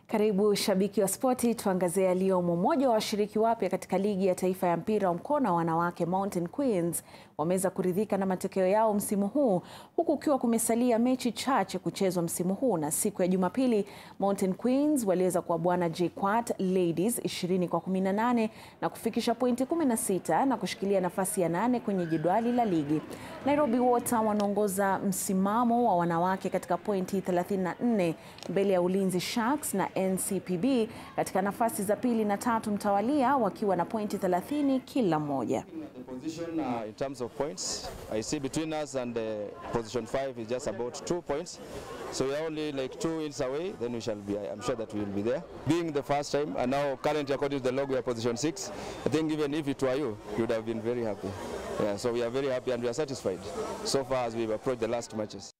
Karibu shabiki wa spoti, tuangazie yaliyomo. Mmoja wa washiriki wapya katika ligi ya taifa ya mpira wa mkono wa wanawake Mountain Queens wameweza kuridhika na matokeo yao msimu huu huku ukiwa kumesalia mechi chache kuchezwa msimu huu, na siku ya Jumapili Mountain Queens waliweza kuwabwana JKUAT Ladies 20 kwa 18 na kufikisha pointi 16 na kushikilia nafasi ya nane kwenye jedwali la ligi. Nairobi Water wanaongoza msimamo wa wanawake katika pointi 34 mbele ya Ulinzi Sharks na NCPB katika nafasi za pili na tatu mtawalia wakiwa na pointi 30 kila mmoja. The position uh, in terms of points, I see between us and uh, position five is just about two points. So we are only like two wins away, then we shall be, I'm sure that we will be there. Being the first time, and now currently according to the log we are position six, I think even if it were you, you would have been very happy. Yeah, so we are very happy and we are satisfied so far as we've approached the last matches.